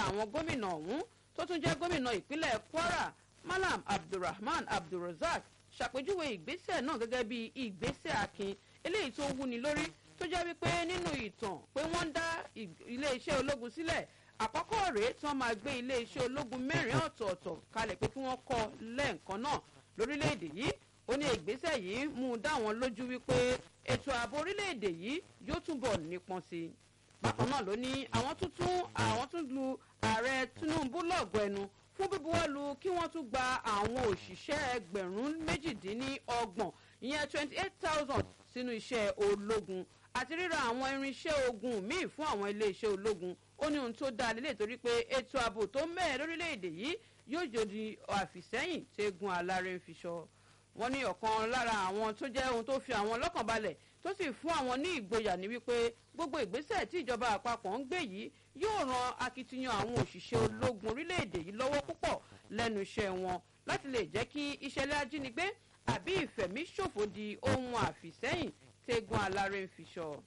àwọn gómìnà ọ̀hún tó tún jẹ́ gómìnà ìpínlẹ̀ kwara malam abdulrahman abdulrozak ṣàpèjúwe ìgbésẹ̀ náà gẹ́gẹ́ bí ìgbésẹ̀ akin eléyìí tó wúni lórí tó jẹ́ wípé nínú ìtàn pé wọ́n ń dá iléeṣẹ́ ológun sílẹ̀ àkọ́kọ́ rèé tí wọ́n máa gbé iléeṣẹ́ ológun mẹ́rin ọ̀tọ̀ọ̀tọ̀ kalẹ̀ pé kí wọ́n kọ́ lẹ́ẹ̀kan náà lórílẹ̀‐èdè yìí ó ní ìgbésẹ̀ yìí mú un dá wọn lójú wípé ètò ààbò orílẹ̀‐èdè yìí yóò túbọ̀ nípọn sí i bákan náà ló ní àwọn tuntun àwọn tún lu ààrẹ tinubu lọ́gọ̀ ẹnu fún bíbuwọ́lu kí wọ́n tún gba àwọn òṣìṣẹ́ ẹgbẹ̀rún méjìdínlọ́gbọ̀n ìyẹn twenty eight thousand sínú iṣẹ́ ológun àti ríra àwọn irinṣẹ́ ogun míì fún àwọn iléeṣẹ́ ológun ó ní ohun tó dáa lélẹ̀ torí pé ètò ààbò tó mẹ́ẹ̀ lórílẹ̀‐èdè yìí yóò jòdì àfìsẹ́yìn tẹ́gun aláré ń fi sọ wọ́n ní ọ̀kan lára àwọn tó jẹ́ ohun tó fi àwọn lọ́kàn balẹ̀ tó sì fún àwọn ní ìgboyà ní wípé gbogbo ìgbésẹ̀ tí ìjọba àpapọ̀ ń gbé yìí yóò ran akitiyan àwọn òṣìṣẹ́ ológun orílẹ̀-èdè yìí lọ́wọ́ púpọ̀ lẹ́nu iṣẹ́ wọn láti lè jẹ́ kí ìṣẹ̀lẹ̀ ajínigbé àbí ìfẹ̀míṣòfò di ohun àfìsẹ́yìn tẹ́gun aláré ń fi sọ.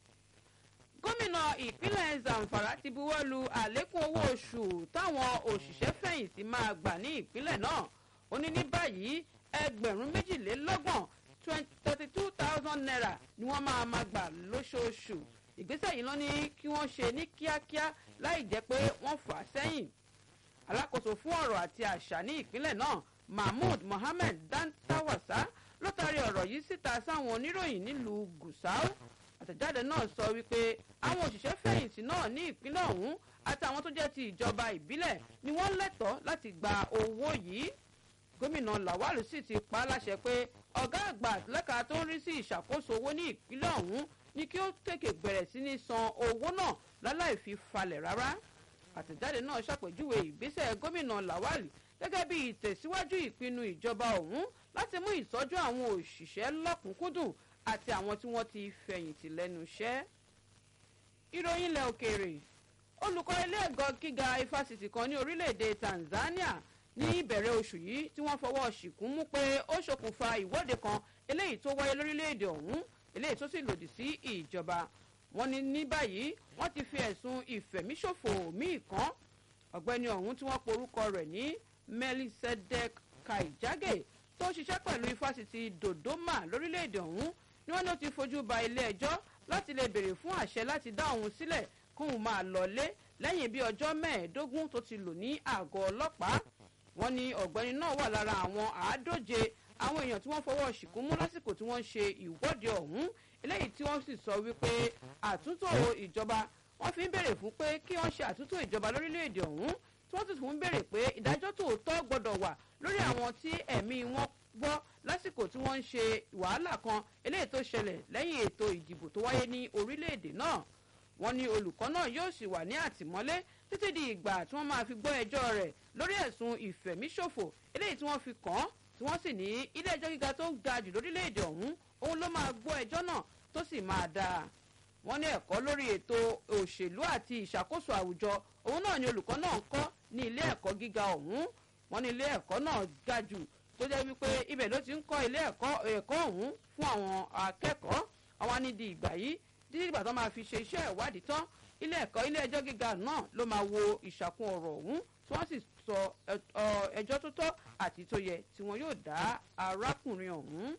gómìnà ìpínlẹ̀ zamfara ti buwọ́ lu àlékún owó oṣù táwọn òṣìṣẹ́ fẹ̀yìntì máa gbà ní ìpínlẹ̀ náà ó ní ní báyìí ẹgbẹ̀rún méjìlélọ́gbọ̀n thirty two thousand naira ni wọ́n máa ma gbà lóṣooṣù ìgbésẹ̀ yìí ló ní kí wọ́n ṣe ní kíákíá láì jẹ́ pé wọ́n fà á sẹ́yìn alákòóso fún ọ̀rọ̀ àti àṣà ní ìpínlẹ̀ náà mahmood mohammed dantawasa ló taari ọ̀rọ̀ yìí síta sáwọn oníròyìn nílùú gusau àtẹ̀jáde náà sọ wípé àwọn òṣìṣẹ́ fẹ̀yìntì náà ní ìpínlẹ̀ ọ̀hún àtàwọn tó jẹ́ ti ìjọba ìbílẹ̀ ni wọ́n lẹ́tọ̀ọ́ láti gba owó yìí gómìnà lawal sì ti pa á láṣẹ pé ọ̀gá àgbà lẹ́ka tó ń rí sí ìṣàkóso owó ní ìpínlẹ̀ ọ̀hún ni kí ó tètè bẹ̀rẹ̀ sí ní san owó náà láláì fi falẹ̀ rárá àtẹ̀jáde náà ṣàpèjúwe ìgbésẹ̀ gómìnà lawal gẹ́gẹ́ bí ìtẹ̀síwájú ìpinnu ìjọba ọ̀hún láti mú ìtọ́jú àwọn òṣìṣẹ́ lọ́kùnkúndùn àti àwọn tí wọ́n ti fẹ̀yìntì lẹ́nu iṣẹ́. ìròyìn ilẹ̀ òkèèrè olùkọ́ ilé ẹ̀gọ́ gíga ifásitì kan ní orílẹ̀-èdè tanzania ní ìbẹ̀rẹ̀ oṣù yìí tí wọ́n fọwọ́ ṣìkún mú pé ó ṣokùnfà ìwọ́de kan eléyìí tó wáyé lórílẹ̀‐èdè ọ̀hún eléyìí tó sì lòdì sí ìjọba wọn ní ní báyìí wọ́n ti fi ẹ̀sùn ìfẹ̀míṣòfò míì kan ọ̀gbẹ́ni ọ̀hún tí wọ́n porúkọ rẹ̀ ní melisedek kaijage tó ṣiṣẹ́ pẹ̀lú ifásitì dodoma lórílẹ̀‐èdè ọ̀hún ni wọ́n ní ó ti fojú ba ilé ẹjọ́ láti lè béèrè fún àṣẹ láti dá òun sílẹ̀ kóun máa lọlé lẹ́yìn bí ọjọ́ mẹ́ẹ̀ẹ́dógún tó ti lò ní àgọ́ ọlọ́pàá wọ́n ní ọ̀gbẹ́ni náà wà lára àwọn àádóje àwọn èèyàn tí wọ́n fọwọ́ ṣìkún mú lásìkò tí wọ́n ṣe ìwọ́de ọ̀hún eléyìí tí wọ́n sì sọ wípé àtúntò ìjọba wọ́n fi ń béèrè fún pé kí wọ́n ṣe àtúntò ìjọba lórílẹ̀‐èdè ọ̀hún tí wọ́n sì tún ń béèrè pé ìdájọ́ tòótọ́ gbọ́dọ̀ wà lórí àwọn tí ẹ̀mí wọn gbọ́ lásìkò tí wọ́n ń ṣe wàhálà kan eléyìí tó ṣẹlẹ̀ lẹ́yìn ètò ìdìbò tó wáyé ní orílẹ̀‐èdè náà wọ́n ní olùkọ́ náà yóò sì wà ní àtìmọ́lé títí di ìgbà tí wọ́n máa fi gbọ́ ẹjọ́ rẹ̀ lórí ẹ̀sùn ìfẹ̀míṣòfò eléyìí tí wọ́n fi kàn án tí wọ́n sì ní ilé ẹjọ́ gíga tó ga jù lórílẹ̀‐èdè ọ̀hún òun ló máa gbọ́ ẹjọ́ náà tó sì máa dáa wọ́n ní ẹ̀kọ́ lórí ètò òṣèlú àti ìṣàkóso àwùjọ òun náà ni olùkọ́ náà ń kọ́ ní ilé ẹ̀kọ́ gíga ọ̀hún wọ́n ní ilé ẹ̀kọ́ náà ga jù tó jẹ́ wípé ibẹ̀ ló ti ń kọ́ ilé ẹ̀kọ́ ọ̀hún fún àwọn akẹ́kọ̀ọ́ àwọn anídìí ìgbà yìí títí ìgbà tó máa fi ṣe iṣẹ́ ìwádìí tán ilé ẹ̀kọ́ ilé ẹjọ́ gíga náà ló máa wo ìṣàkun ọ̀rọ̀ ọ̀hún tí wọ́n sì sọ ẹjọ́ tó tọ́ àti tó yẹ tí wọ́n yóò dá arákùnrin ọ̀hún.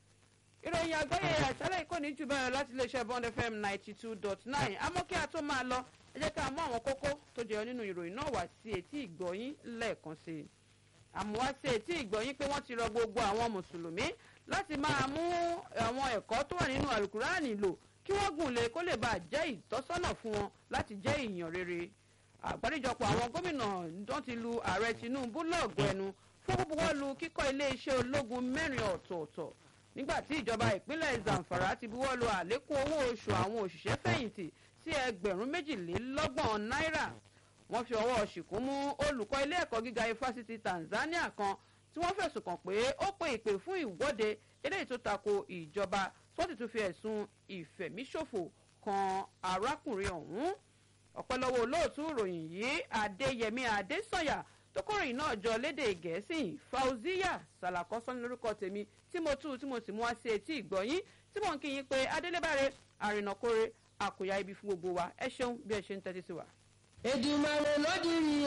ìròyìn àgbáyé àṣálẹ̀ ìkọ́ni jù bẹ́ẹ̀ láti iléeṣẹ́ bond fm ninety two dot nine àmọ́ kí a tó máa lọ ẹ jẹ́ ká mú àwọn kókó tó jẹyọ nínú ìròyìn náà wá sí etí ìgbọ̀yìn lẹ́ẹ̀kan sí i. àmọ́ wá sí etí ìgbọ̀yìn pé wọ́n ti rọ gbogbo àwọn mùsùlùmí láti máa mú àwọn ẹ̀kọ́ tó wà nínú àlùkùránì lò kí wọ́n gùn lé kó lè bá jẹ́ ìtọ́sọ́nà fún wọn láti jẹ́ èèyàn rere àgbáríjọpọ̀ àwọn gómìnà tó ti lu ààrẹ tinubu lọ́ọ̀gọ́ ẹnu fún púpọ̀ lu kíkọ́ iléeṣẹ́ ológun mẹ́rin ọ̀tọ̀ọ̀tọ̀ nígbà tí ìjọba ìpínlẹ̀ zamfara ti buwọ́ lu àlékún owó oṣù àwọn òṣìṣẹ́ fẹ̀yìntì sí ẹgbẹ̀rún méjìlélọ́gbọ̀n náírà wọ́n fi ọwọ́ ṣìkún mú olùkọ́ ilé ẹ̀kọ́ gíga ifásitì tanzania kan tí wọ́n fẹ̀sùn kàn pé ó pe ìpè fún ìwọ́de eléyìí tó tako ìjọba tó ti tún fi ẹ̀sùn ìfẹ̀míṣòfò kan arákùnrin ọ̀hún ọ̀pẹ́lọ́wọ́ olóòtú ìròyìn yìí adéyẹmí adésànyà tó kóròyìn náà jọ lédè gẹ̀ẹ́sì fauziya salakọ́sán lórúkọ tèmi tí mo tú tí mo sì mú wá sí etí ìgbọ̀nyín tí mò ń kí yín pé adélébáre àrìnàkóre àkòyà ibi fún gbogbo wa ẹ ṣeun bí ẹ ṣe ń tẹ́tí sí wa. Èdùmàrè ló dirí